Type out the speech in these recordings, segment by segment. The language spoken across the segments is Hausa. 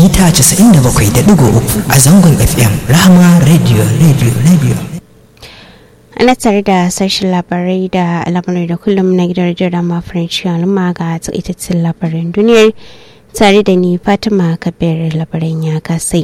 mita 97.3 a zangon FM Rahama Radio Radio Radio. ana tare da sashen labarai da al'amurai da kullum na gidan rediyon mafaranci al'umma ga takaitattun labaran duniyar tare da ni fatima kabir labaran ya kasai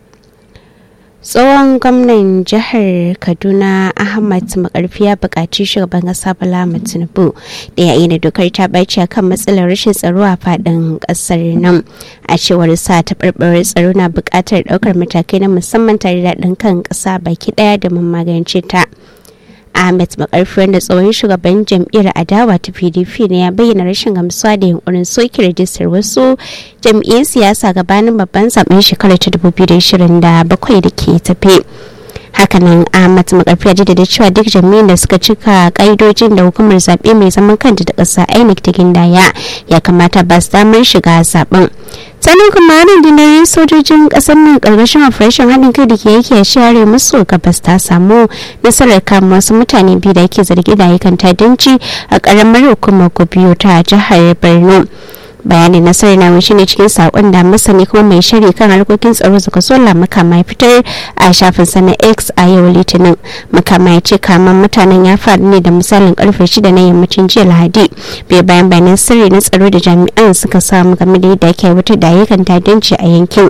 tsohon gwamnan jihar kaduna ahmad makarfi ya buƙaci shugaban ƙasa bala tinubu da ya da dokar ta ɓaci a kan matsalar rashin tsaro a faɗin ƙasar nan a cewar sa ta ɓarɓarar tsaro na buƙatar ɗaukar matakai na musamman tare da ɗin kan ƙasa baki ɗaya domin magance ta ahmed makarfi wanda tsohon shugaban jam'iyyar adawa ta pdp ne ya bayyana rashin gamsuwa da yunkurin soke rajistar wasu jam'iyyar siyasa gabanin babban zaben shekarar ta 2027 da ke tafe hakanan ahmad makarfi ya jaddada cewa duk jami'in da suka cika ka'idojin da hukumar zaɓe mai zaman kanta da ƙasa inec ta gindaya ya kamata ba su damar shiga zaben sannan kuma rundunar sojojin ƙasar nan ƙarƙashin operation haɗin kai da ke yake a share musu gabas ta samu nasarar kama wasu mutane biyu da ake zargi da ayyukan ta'addanci a ƙaramar hukumar gobiyo ta jihar borno bayanin nasarar na shi ne cikin sakon da masani kuma mai shari kan harkokin tsaro suka sola makama ya fitar a shafin sana x a yau litinin makama ya ce kaman mutanen ya faru ne da misalin karfe shida na yammacin jiya lahadi bai bayan bayanan sirri na tsaro da jami'an suka samu game da yadda ake wutar da ayyukan ta'addanci a yankin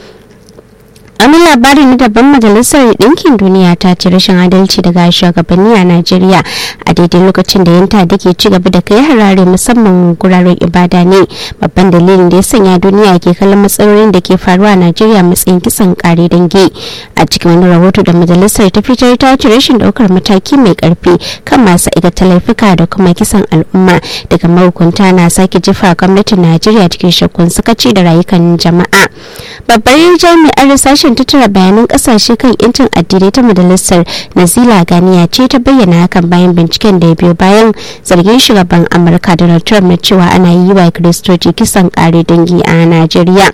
wani labari na daban majalisar ɗinkin duniya ta ci rashin adalci daga shugabanni a najeriya a daidai lokacin da yanta da ke ci gaba da kai harare musamman guraren ibada ne babban dalilin da ya sanya duniya ke kallon matsalolin da ke faruwa a najeriya matsayin kisan kare dangi a cikin wani rahoto da majalisar ta fitar ta ci rashin daukar mataki mai karfi kan masu aikata laifuka da kuma kisan al'umma daga mahukunta na sake jefa gwamnatin najeriya cikin shakkun sakaci da rayukan jama'a babbar jami'ar sashen tattara bayanan kasashe kan yancin addinai ta majalisar nazila ganiya ce ta bayyana hakan bayan binciken da ya biyo bayan zargin shugaban amurka donald trump na cewa ana yi wa kiristoci kisan kare dangi a najeriya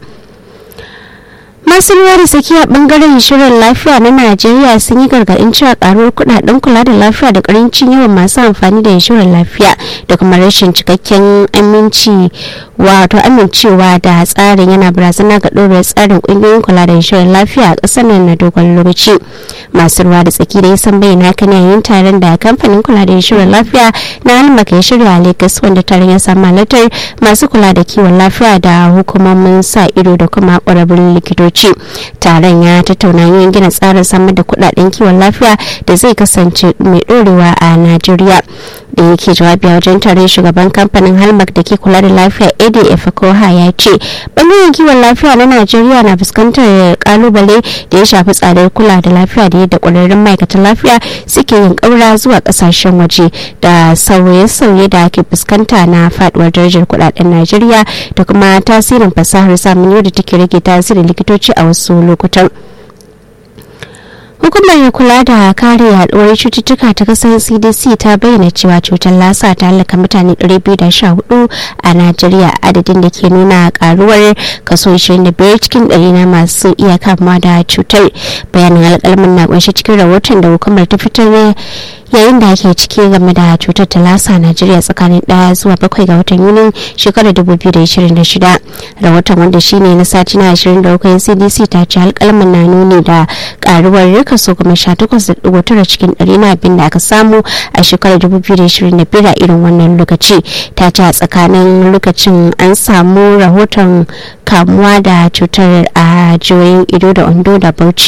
masu ruwa da tsakiya bangaren shirin lafiya na najeriya sun yi gargaɗin cewa karuwar kudaden kula da lafiya da karancin yawan masu amfani da inshorar lafiya da kuma rashin cikakken aminci wato amincewa da tsarin yana barazana ga ɗorar tsarin ƙungiyoyin kula da inshorar lafiya a ƙasar nan na dogon lokaci masu ruwa da tsaki da san bayyana haka ne yayin taron da kamfanin kula da inshorar lafiya na halmaka ya shirya a lagos wanda taron ya samu halartar masu kula da kiwon lafiya da hukumomin sa ido da kuma ƙwararrun likitoci ce taron ya tattauna yin gina tsarin samar da kudaden kiwon lafiya da zai kasance mai dorewa a najeriya da yake jawabi a wajen taron shugaban kamfanin halmak da ke kula da lafiya adf koha ya ce bangaren kiwon lafiya na najeriya na fuskantar kalubale da ya shafi tsadar kula da lafiya da yadda kwararrun ma'aikatan lafiya suke yin kaura zuwa kasashen waje da sauye-sauye da ake fuskanta na faduwar darajar kudaden najeriya da kuma tasirin fasahar zamani da take rage tasirin likitoci a wasu lokutan hukumar kula da kare yaduwar cututtuka ta kasar cdc ta bayyana cewa cutar lasa ta halaka mutane 214 a najeriya adadin da ke nuna karuwar kaso 25 cikin 100 na masu iya kamuwa da cutar bayanin alkalmin na kunshi cikin rahoton da hukumar ta fitar yayin da ake ciki game da cutar ta lasa najeriya tsakanin ɗaya zuwa bakwai ga watan yuni shekarar 2026 rahoton wanda shine na sati na 23 cdc ta ce alkalmin na nuni da karuwar kaso kuma 18.9 cikin ɗari na abin da aka samu a shekarar 2025 a irin wannan lokaci ta ce a tsakanin lokacin an samu rahoton kamuwa da cutar a jihohin ido da ondo da bauchi